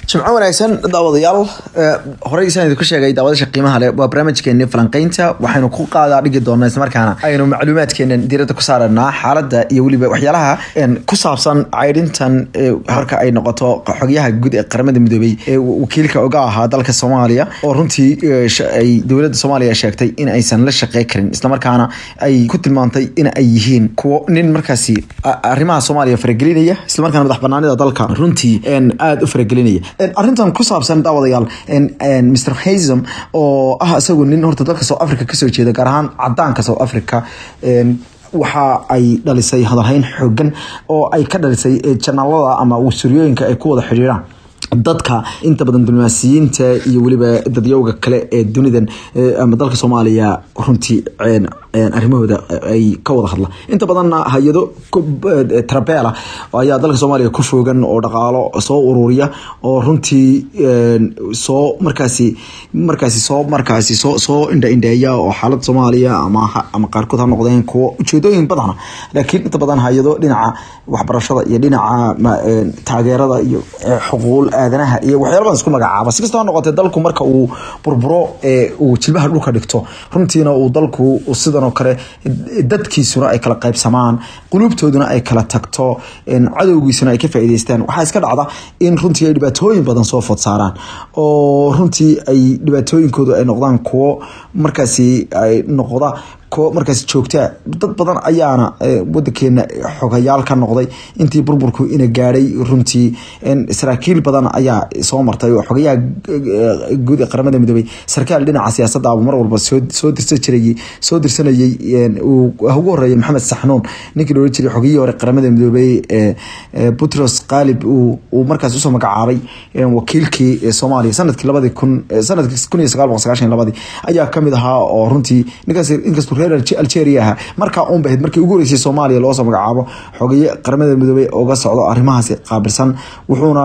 jimco wanaagsan daawadayaal horeysaan idinku sheegay daawadasha qiimaha leh waa barnaamijkeeni falanqeynta waxaynu ku qaadaa dhigi doonaa islamarkaana aynu macluumaadkeenan diiradda ku saaranaa xaaladda iyo weliba waxyaalaha ku saabsan caydhintan marka ay noqoto xogyaha guud ee qaramada midoobey ee wakiilka oga ahaa dalka soomaaliya oo runtii ay dowladda soomaaliya sheegtay in aysan la shaqey karin islamarkaana ay ku tilmaantay in ay yihiin kuwo nin markaasi arrimaha soomaaliya faragelinaya islamarkaana madax banaanida dalka runtii aada u faragelinaya arrintan ku saabsan daawadayaal mr hazam oo ah isagu nin horta dalka south africa kasoo jeeda gaar ahaan cadaanka south africa waxa ay dhalisay hadalhayn xoogan oo ay ka dhalisay janaalada ama wasuryooyinka ay ku wada xidhiiraan dadka inta badan diblomaasiyiinta iyo weliba dadyowga kale ee dunidan ama dalka soomaaliya runtii arrimahooda ay ka wada hadla inta badanna hay-ado trabela ayaa dalka soomaaliya ku foogan oo dhaqaalo soo ururiya oo runtii soo markaasi markaasi soo markaasi soo soo indha indheeya oo xaalada soomaaliya ama ama qaarkood ha noqdeen kuwo ujeedooyin badana laakiin inta badan hay-ado dhinaca waxbarashada iyo dhinaca taageerada iyo xuquuq aadanaha iyo waxyaala badan isku magacaaba si kastaba noqotee dalku marka uu burburo ee uu jilbaha dhulka dhigto runtiina uu dalku sidan oo kale dadkiisuna ay kala qaybsamaan quluubtooduna ay kala tagto cadowgiisuna ay ka faa'iideystaan waxaa iska dhacda in runtii ay dhibaatooyin badan soo food saaraan oo runtii ay dhibaatooyinkoodu ay noqdaan kuwo markaasi ay noqda ko markaas joogtaa dad badan ayaana wadankeena xogayaal ka noqday intii burburku ina gaadhay runtii saraakiil badan ayaa soo martay oo xogayaha guud ee qaramada midoobey sarkaal dhinaca siyaasadda mar walba soo dirsan jirayay soo dirsanayay ugu horeeya maxamed saxnuun ninkii loola jiray xogayihii hore qaramada midoobey butros qalib uu markaas usoo magacaabay wakiilkii soomaaliya sanadkii labadii kun sanadkii kun iyo sagaal boqol sagaashan labadii ayaa kamid ahaa oo runtii ninkaas inkastuu reer algeria ahaa markaa uun bahayd markii ugu horeysay soomaaliya loosoo magacaabo xogaye qaramada midoobey oga socdo arrimahaasi qaabilsan wuxuuna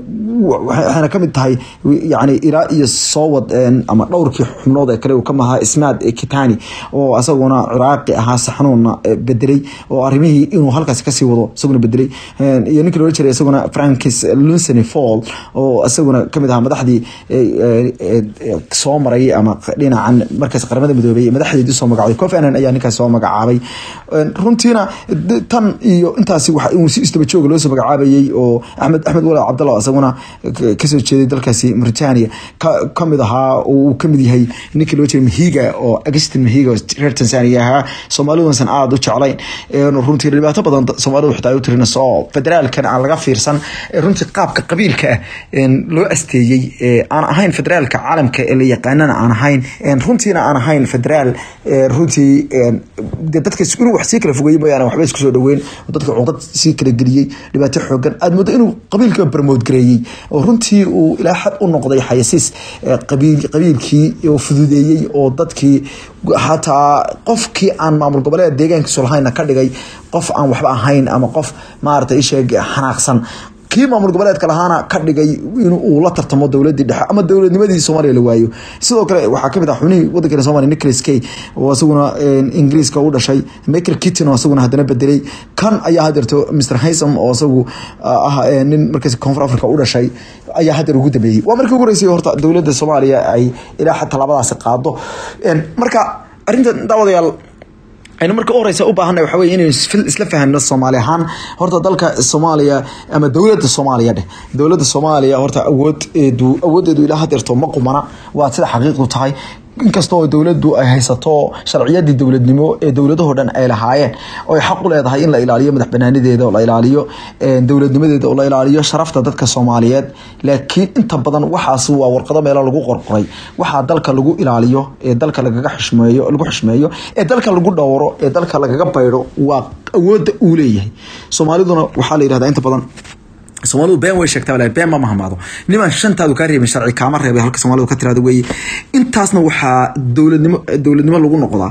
waxayna kamid tahay yani ilaa iyo soo wad ama dhowrkii xubnood ee kale uu kamahaa ismaad kitani oo asaguna ciraaqi ahaa saxnuunna bedelay oo arrimihii inuu halkaasi kasii wado isaguna bedelay iyo ninkii loola jiray isaguna frankis lunsony fall oo isaguna kamid ahaa madaxdii soo maray ama dhinacan markaas qaramada midoobey madaxdeedii soo magacday cofanan ayaa ninkaas soo magacaabay runtiina tan iyo intaasi waxa uu si istaba jooga loosoo magacaabayay oo axmed axmed walaal cabdalla isaguna kasoo jeeday dalkaasi mauritania kamid ahaa uu kamid yahay ninkii loo jiray mahiga oo agustin mahiga reer tanzania ahaa soomaaliduusan aada u jeclayn runtii dhibaato badan soomaalidu xitaa ay u tirinayso oo federaalkan aan laga fiirsan runtii qaabka qabiilka ah loo asteeyey aan ahayn federaalka caalamka ee la yaqaanana aan ahayn runtiina aan ahayn federaal runtii de dadka inuu wax sii kala fogeyey mooyaane waxba isku soo dhaweyn oo dadka cuqdad sii kala geliyey dhibaato xoogan aada moodo inuu qabiilka barmood gareeyey oo runtii uu ilaa xad u noqday xayasiis qabiilkii oo fududeeyey oo dadkii xataa qofkii aan maamul goboleed deegaankiisu lahayna ka dhigay qof aan waxba ahayn ama qof maaragtay isheeg xanaaqsan kii maamul goboleedka lahaana ka dhigay in uu la tartamo dowladii dhexe ama dowladnimadii soomaaliya la waayo sidoo kale waxaa kamid ah xubnihii wadankeena somalia nicholas kay oo isaguna ingiriiska u dhashay michael kitton oo isaguna haddana bedelay kan ayaa hadeerto mr haysam oo isagu ah nin markaas koonfur africa u dhashay ayaa hadeer ugu dambeeyey waa markii ugu horeysay horta dowladda soomaaliya ay ilaa xataa labadaasi qaado marka arrinta daawadayaal aynu marka u horeysa u baahanay waxa weye inaynu isla fahamno soomaali ahaan horta dalka soomaaliya ama dowladda soomaaliya dheh dowladda soomaaliya horta awoodeedu awoodeedu ilaa hadeerto ma qumana waa sida xaqiiqdu tahay inkastoo dowladdu ay haysato sharciyadii dowladnimo ee dowladahoo dhan ay lahaayeen oo ay xaq u leedahay in la ilaaliyo madax banaanideeda oo la ilaaliyo dowladnimadeeda oo la ilaaliyo sharafta dadka soomaaliyeed laakiin inta badan waxaas waa warqado meelo lagu qorqoray waxaa dalka lagu ilaaliyo ee dalka lagaga xishmeeyo lagu xishmeeyo ee dalka lagu dhowro ee dalka lagaga baydho waa awoodda uu leeyahay soomaaliduna waxaa la yidhahdaa inta badan soomaalidu been way sheegtaa walahi been ma mahmaado niman shantaadu kaa reebin sharci kaama reebay halka soomaalidu ka tiraada weeye intaasna waxaa dowladnimo dowladnimo lagu noqdaa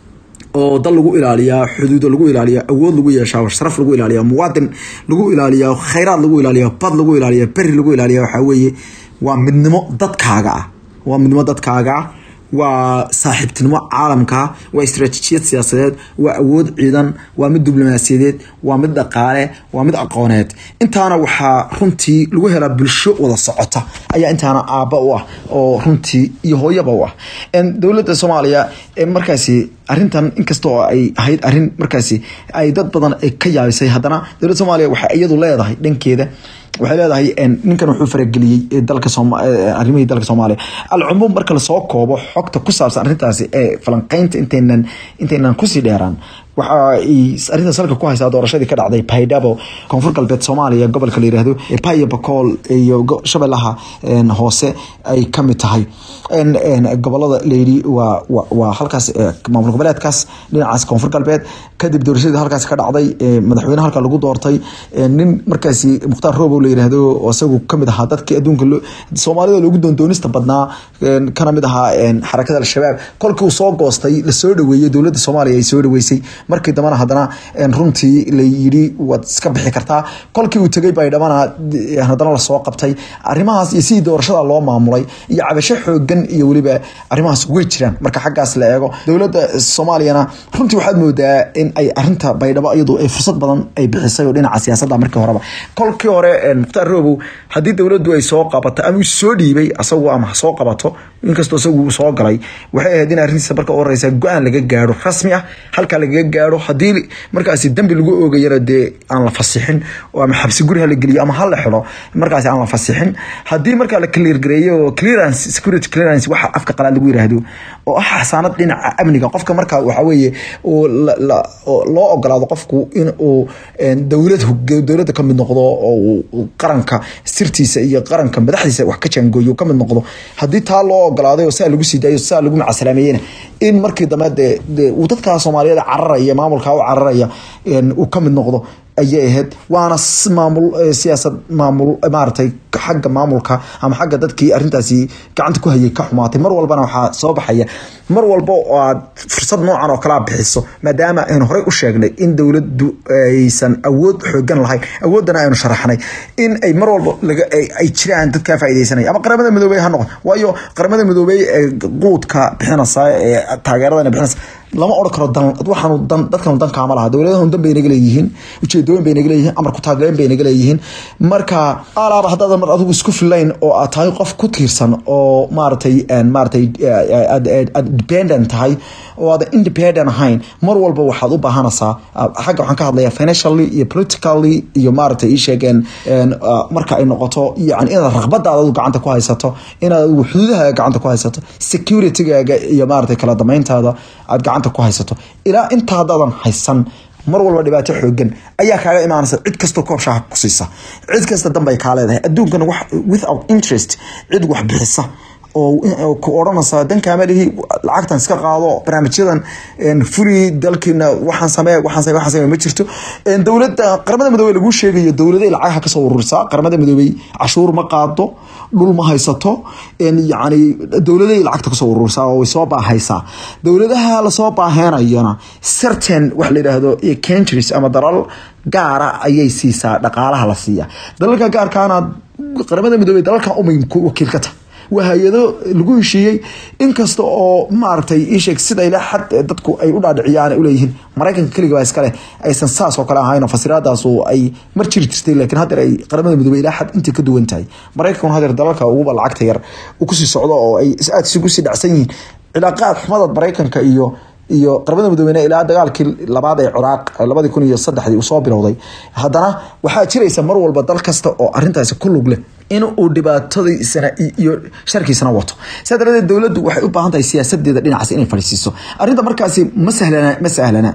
oo dal lagu ilaaliyaa xuduudo lagu ilaaliyaa awood lagu yeeshaa sharaf lagu ilaaliyaa muwaadin lagu ilaaliyaa khayraad lagu ilaaliyaa bad lagu ilaaliyaa beri lagu ilaaliyaa waxaa weeye waa midnimo dadkaaga ah waa midnimo dadkaaga ah waa saaxiibtinimo caalamka waa istaraatiijiyad siyaasadeed waa awood ciidan waa mid diblomaasiyadeed waa mid dhaqaale waa mid aqooneed intaana waxaa runtii lagu helaa bulsho wada socota ayaa intaana aabba u ah oo runtii iyo hooyaba u ah dowladda soomaaliya markaasi arintan inkasta oo ay ahayd arin markaasi ay dad badan ka yaabisay haddana dowladda soomaaliya waxay iyadu leedahay dhankeeda waxay leedahay ninkan wuxuu farageliyey dalka arrimihii dalka soomaaliya alcumuum marka lasoo koobo xogta ku saabsan arrintaasi ee falanqeynta intaynan intaynan kusii dheeraan waxa ay arrintaas halka ku haysaa doorashadii ka dhacday baydhabo koonfur galbeed soomaaliya gobolka la yiraahdo bayo bakool iyo shabeellaha hoose ay ka mid tahay gobolada layidhi waa waa halkaas maamul goboleedkaas dhinacaas koonfur galbeed kadib doorashadii halkaas ka dhacday madaxweyne halka lagu doortay nin markaasi mukhtaar roobow la yiraahdo oo isagu kamid ahaa dadkii adduunka soomaalida loogu doondoonista badnaa kana mid ahaa xarakada al-shabaab kolkii uu soo goostay lasoo dhaweeyey dowladda soomaaliya ay soo dhaweysay markii dambana haddana runtii la yidhi waad iska bixi kartaa kolkii uu tegay baydhabana haddana lasoo qabtay arrimahaas iyo sidii doorashada loo maamulay iyo cabasho xoogan iyo weliba arrimahaas way jiraan marka xaggaas la eego dowladda soomaaliyana runtii waxaad moodaa in ay arinta baydhabo iyadu ay fursad badan ay bixisay oo dhinaca siyaasadda markii horeba kolkii hore mukhtaar roobow haddii dowladdu ay soo qabato ama soo dhiibay asagu ama soo qabato inkastoo isagu soo galay waxay ahayd in arrintiisa marka u horeysa go-aan laga gaaro rasmi ah halkaa lagaga gaaro haddii markaasi dambi lagu oogayana dee aan la fasixin ama xabsi guri hala geliyo ama hala xidho markaasi aan la fasixin haddii markaa la cleargareeyo clearance security clearance waxa afka qalaad lagu yiraahdo oo ah xasaanad dhinaca amniga qofka markaa waxa weeye oo loo ogolaado qofku in uu dowlad dowladda kamid noqdo oo qaranka sirtiisa iyo qaranka madaxdiisa wax ka jaangooyo kamid noqdo haddii taa loo ogolaaday oo saa lagu sii daayo saa lagu macasalaameeyena in markii dambe dee uu dadkaa soomaaliyeed cararaya maamulkaa u cararaya uu kamid noqdo ayay ahayd waana maamul siyaasad maamul maaragtay xagga maamulka ama xagga dadkii arrintaasi gacanta ku hayay ka xumaatay mar walbana waxaa soo baxaya mar walba oo aad fursad noocan oo kalea bixiso maadaama aynu horey u sheegnay in dowladdu aysan awood xoogan lahayn awooddana aynu sharaxnay in ay mar walba ay jiraan dadkaa faaideysanaya ama qaramada midoobey ha noqon waayo qaramada midoobey ee quudka bixinaysa ee taageeradana bixinaysa lama odhan karo dan waxaanu dan dadkanu dan kaama laha dowladahanu dan bay naga leeyihiin ujeedooyin bay naga leeyihiin amar ku taagleen bay naga leeyihiin marka alaaba haddaadan mar adigu isku filayn oo aad tahay qof ku tiirsan oo maaragtay maaragtay aad dependent tahay oo aadan independent ahayn mar walba waxaad u baahanaysaa xagga waxaan ka hadlayaa financially iyo politically iyo maaragtay ii sheegeen marka ay noqoto yani inaad raqbadaada adigu gacanta ku haysato inaad adigu xuduudahaaga gacanta ku haysato securitygaaga iyo maaragtay kala damayntaada aad gacanta ku haysato ilaa inta haddaadan haysan mar walba dhibaato xoogan ayaa kaaga imaanaysa cid kastoo koob shaaha ku siisa cid kasta danbay kaa leedahay adduunkana wax without interest cid wax bixisa oo ku odhanaysa dankaama lihi lacagtan iska qaado barnaamijyadan furi dalkiina waxaan samee waxaan samee waxaan samee ma jirto dowladda qaramada midoobey lagu sheegayo dowladay lacagaha kasoo ururisaa qaramada midoobey cashuur ma qaado dhul ma haysato yacni dowladay lacagta kasoo ururisaa oo way soo baahaysaa dowladaha lasoo baaheenayana certain wax la yidhaahdo countries ama dalal gaara ayay siisaa dhaqaalaha la siiya dalalka gaarkaana qaramada midoobey dalalkan umay wakiil ka tahay waa hay-ado lagu heshiiyey inkasta oo maaragtay isheeg sida ila xad dadku ay u dhaadhiciyaan uleeyihiin maraykanka keliga baa iskale aysan saas oo kale ahayn fasiraadaas oo ay mar jiri jirtay laakiin haddeer ay qaramada midoobey ilaa xad intii ka duwan tahay maraykankuna haddeer dalalka uguba lacagta yar uu kusii socdo oo ay aada isugu sii dhacsan yihiin cilaaqaad xumada maraykanka iyo iyo qaramada midoobeyne ilaa dagaalkii labaad ee ciraaq labadii kun iyo saddexdii uu soo bilowday haddana waxaa jiraysa mar walba dal kasta oo arintaasi ku lug leh in uu dhibaatadiisana iyo sharkiisana wato sidaa daradeed dowladdu waxay u baahan tahay siyaasadeeda dhinacaas inay fadhiisiiso arrinta markaasi ma sahlana ma sahlana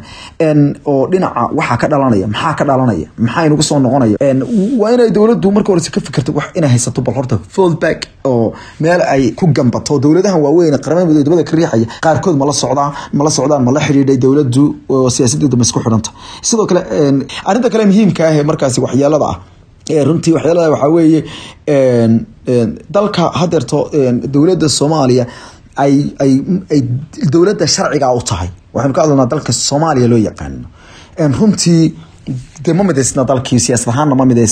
oo dhinaca waxaa ka dhalanaya maxaa ka dhalanaya maxaa inugu soo noqonaya waa inay dowladdu marka horese ka fikirto wax inay haysato bal horta fallback oo meel ay ku gambato dowladahan waaweyn qaramada midoobey dabada ka riixaya qaarkood ma la socdaan ma la socdaan ma la xidhiidhay dowladdu oo siyaasadeedu ma isku xidhanta sidoo kale arrinta kale muhiimka ah ee markaasi waxyeelada ah runtii waxyaalada waxaa weeye dalka hadeerto dowladda soomaaliya ay ay ay dowladda sharciga u tahay waxaynu ka hadlanaa dalka soomaaliya loo yaqaano runtii de ma midaysna dalkii siyaasad ahaanna ma midaysna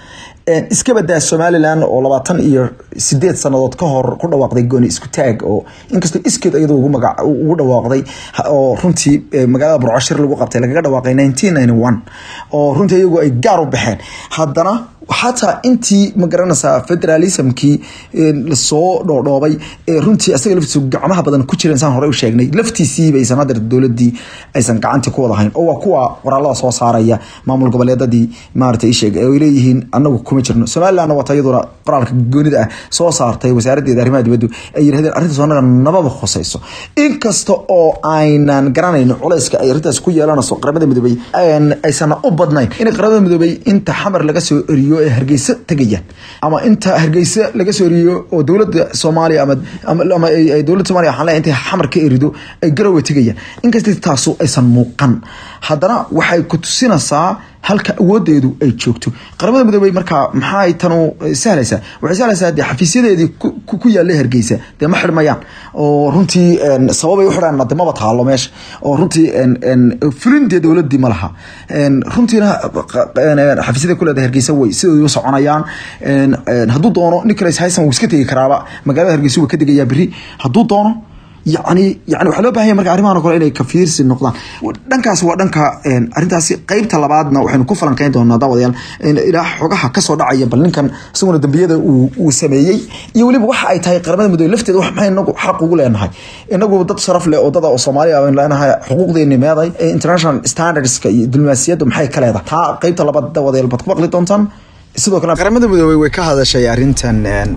iska badaa somalilan oo labaatan iyo sideed sanadood ka hor ku dhawaaqday gooni isku taag oo inkastoo iskeed iyadoo ugu magac ugu dhawaaqday oo runtii magaalada burcashir lagu qabtay lagaga dhawaaqay nineteen ninety one oo runtii iyagu ay gaar u baxeen haddana xataa intii ma garanaysaa federalismkii lasoo dhoodhoobay runtii asaga laftiisu gacmaha badan ku jireen saan hore u sheegnay laftiisiiba aysan hadeer dowladii aysan gacantii ku wadahayn oo waa kuwa qoraalada soo saaraya maamul goboleedadii maarata isheeg ay leeyihiin anagu kuma jirno somalilandna wata iyaduna qoraalka goonida ah soo saartay wasaaraddeeda arrimaha dibaddu ay yirahdeen arrintaas anaga nababa khusayso inkasta oo aynan garanayn culayska ay arrintaas ku yeelanayso qaramada midoobey aysan u badnayn in qaramada midoobey inta xamar laga soo eriyo ee hargeysa tegayaan ama inta hargeysa laga soo eriyo oo dowladda soomaaliya ama ama dowladda somalia waxaan leeyahay intay xamar ka erido ay garowe tegayaan inkasta taasu aysan muuqan haddana waxay ku tusinaysaa halka awoodeedu ay joogto qaramada midoobey markaa maxay tanu sahlaysaa waxay sahlaysaa dee xafiisyadeedii ku yaallay hargeysa dee ma xidhmayaan oo runtii sababay u xidhaan de maba taalo meesha oo runtii fulindee dowladii ma laha runtiina xafiisyada kuleeda hargeysa way sidoodu soconayaan hadduu doono nicholas hyson wuu iska tegi karaaba magaalada hargeysa wuu ka degayaa beri hadduu doono yani yani waxaa loo bahanya marka arrimahan o kale inay kafiirsi noqdaan dhankaas waa dhanka arrintaasi qeybta labaadna waxaynu ku falanqeyn doonaa daawadayaal ilaa xogaha kasoo dhacaya bal ninkan isaguna dambiyada uu sameeyey iyo weliba waxa ay tahay qaramada midoobe lafteeda wax maxay inagu xaq ugu leenahay inagu dad sharaf leh oo dada oo soomaaliya baynu leenahay xuquuqdeeni meeday international standardska iyo diblomaasiyadda maxay ka leedahay taa qeybta labaad daawadayaal baad ku maqli doontaan sidoo kale qaramada midoobey way ka hadashay arrintan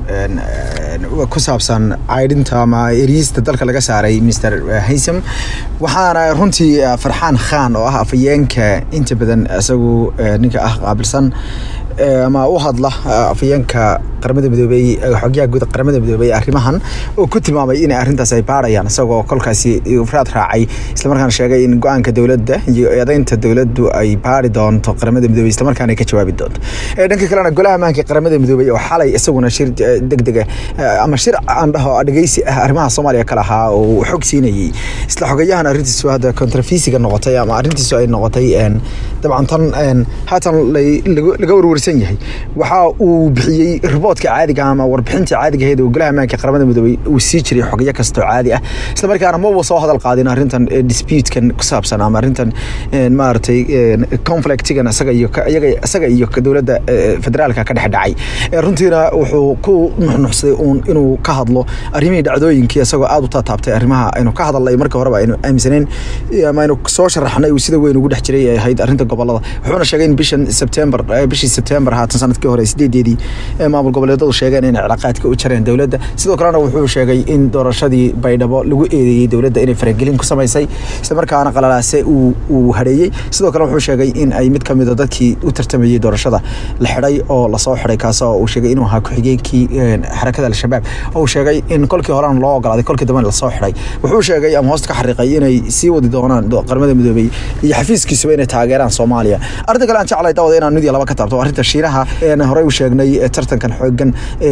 ku saabsan caydhinta ama eriista dalka laga saaray mr haysam waxaana runtii farxaan khan oo ah afayeenka inta badan isagu ninka ah qaabilsan ama u hadla afayeenka qaramada midoobey xogyaha guud qaramada midoobey arrimahan oo ku tilmaamay in arrintaas ay baarayaan isagoo kolkaasi ifraad raacay islamarkaana sheegay in go-aanka dowladda iyo eedeynta dowladdu ay baari doonto qaramada midoobey islamarkaana ay ka jawaabi doonto dhanka kalena golaha ammaanka qaramada midoobey oo xalay isaguna shir degdega ama shir aan dhaho dhegeysi ah arrimaha soomaaliya ka lahaa oo uu xog siinayey isla xogayahan arrintiisu hadda contrafisiga noqotay ama arrintiisu ay noqotay dabcan tan haatan laga warwarsan yahay waxa uu bixiyey riboodka caadiga ama warbixinta caadiga ahayd oo golaha ammaanka qaramada midoobey uu sii jiray xogyo kastoo caadi ah isla markaana maba soo hadal qaadin arrintan disputekan ku saabsan ama arrintan maaragtay conflictigan isaga iyo iyaga isaga iyo dowladda federaalka ka dhex dhacay runtiina wuxuu ku nuxnuxsaday uun inuu ka hadlo arrimihii dhacdooyinkii isagoo aada u taataabtay arrimaha aynu ka hadalnay marka horeba aynu aaminsaneyn ama aynu soo sharaxnay uu sida weyn ugu dhex jiray ay ahayd arrinta gobolada wuxuuna sheegay in bishan september bishii september haatan sanadkii hore sideedeedii maamul goboleedadu sheegeen inay cilaaqaadka u jareen dowladda sidoo kalena wuxuu sheegay in doorashadii baydhabo lagu eedeeyey dowladda inay faragelin ku samaysay isla markaana qalalaase uu hareeyey sidoo kale wuxuu sheegay in ay mid kamid a dadkii u tartamayey doorashada la xidhay oo lasoo xidhay kaasoo uu sheegay inuu ahaa ku-xigeenkii xarakada al-shabaab oo uu sheegay in kolkii horena loo ogolaaday kolkii dambena lasoo xidhay wuxuu sheegay ama hoosta ka xariiqay inay sii wadi doonaan qaramada midoobey iyo xafiiskiisuba inay taageeraan soomaaliya arrinta kale aan jeclay daawada inaan mid iyo laba ka taabto arrinta shiinaha horey u sheegnay tartankan xoogan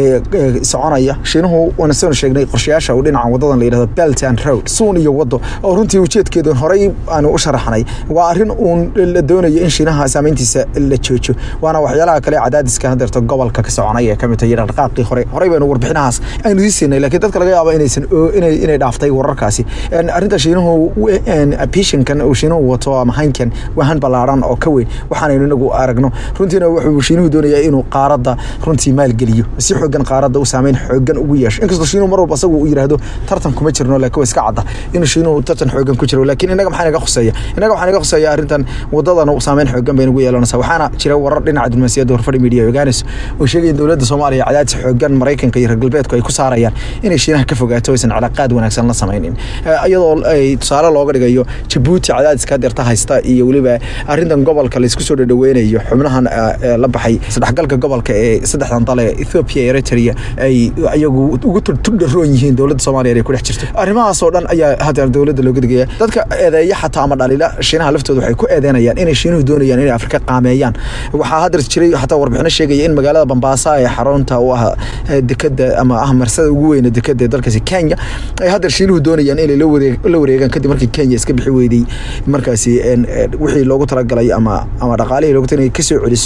soconaya shiinuhu waana soo sheegnay qorshayaasha uu dhinaca wadadan la yidhahdo belt and road suun iyo wado oo runtii ujeedkeedu horey aanu u sharaxnay waa arrin uun la doonayo in shiinaha saameyntiisa la joojo waana waxyaalaha kale cadaadiska hadeerta gobolka ka soconay ee kamid tahay dhaqaaqii hore horey baynu warbixinahaas aynu sii siinay laakiin dadka laga yaabo inaysan inay dhaaftay wararkaasi arrinta shiinuhu pishinkan uu shiinuhu wato ama hankan waa han ballaaran oo ka weyn waxaanaynu inagu aragno runtiina wuxuu shiinuhu doonayaa inuu qaaradda runtii maalgeliyo si xoogan qaaradda u saameyn xoogan ugu yeesho inkastoo shiinuhu mar walba asagu uu yidhaahdo tartan kuma jirno laakiin waa iska cadda inuu shiinuhu tartan xoogan ku jiro laakiin innaga maxaa naga khuseeya innaga waxaa naga khuseeya arrintan wadadan saameyn xoogan bay nagu yeelanaysaa waxaana jira warar dhinaca diblomaasiyadda horfadhi media ogaanayso oo sheegaya in dowladda soomaaliya cadaadis xoogan maraykanka iyo reer galbeedku ay ku saarayaan inay shiinaha ka fogaato aysan cilaaqaad wanaagsan la samaynin iyadoo ay tusaale looga dhigayo jabuuti cadaadiska hadeerta haysta iyo weliba arrintan gobolka laysku soo dhadhaweynayo xubnahan la baxay isdhexgalka gobolka ee saddexdan dale ethiopia eritrea ay iyagu ugu tudharoon yihiin dowladda soomaaliya ay ku dhex jirto arrimahaas oo dhan ayaa hadeer dowladda looga digaya dadka eedeeya xataa ama dhaliila shiinaha laftooda waxay ku eedeynayaan inay shiinuhu doonayaan inay afrika qaameeyaan waxaa hadeer jiray xataa warbixino sheegaya in magaalada bambaasa ee xarunta u ah dekada ama ah marsada ugu weyne dekada ee dalkaasi kenya ay hadeer shiinuhu doonayaan inay la wareegaan kadib markii kenya iska bixi weyday markaasi wixii loogu talagalay ama ama dhaqaalihii loogu talagalay kasoo celiso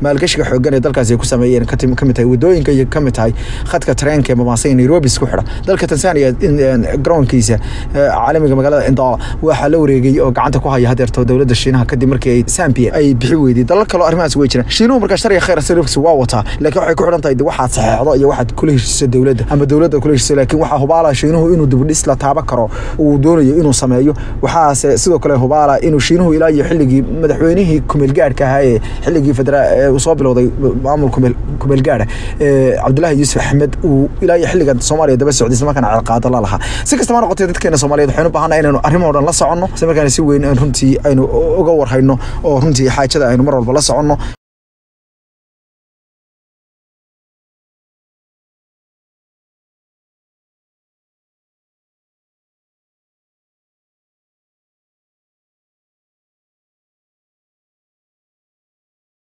maalgashiga xoogan ee dalkaasi ay ku sameeyeen ka mid tahay wadooyinka iyo ka mid tahay khadka tareenka ee Mombasa iyo Nairobi isku xidha dalka Tanzania garoonkiisa caalamiga magaalada Indala waxaa la wareegay oo gacanta ku haya hadeerto dowladda Shiinaha kadib markii ay Zambia ay bixi weyday dalal kale oo arrimahaas way jiraan Shiinuhu markaa sharci khayr sarifkiisa waa wataa laakiin waxay ku xidhan tahay waxaad saxeexdo iyo waxaad kula heshiiso dowladda ama dowladda kula heshiiso laakiin waxaa hubaala Shiinuhu inuu dib u dhis la taaban karo uu doonayo inuu sameeyo waxaase sidoo kale hubaala inuu Shiinuhu ilaa iyo xilligii madaxweynihii kumeel gaadhka ahaa ee xilligii federaal uu soo bilowday maamul kumeel kumeel gaadha ee Cabdullaahi Yuusuf Axmed uu ilaa iyo xilligan Soomaaliya daba socday isla markaana ciqaado la lahaa si kastaba noqotay dadkeena Soomaaliyeed waxaynu u baahannahay inaynu arrimo dhan la soconno isla markaana si weyn runtii aynu uga warhayno oo runtii xaajada aynu mar walba la soconno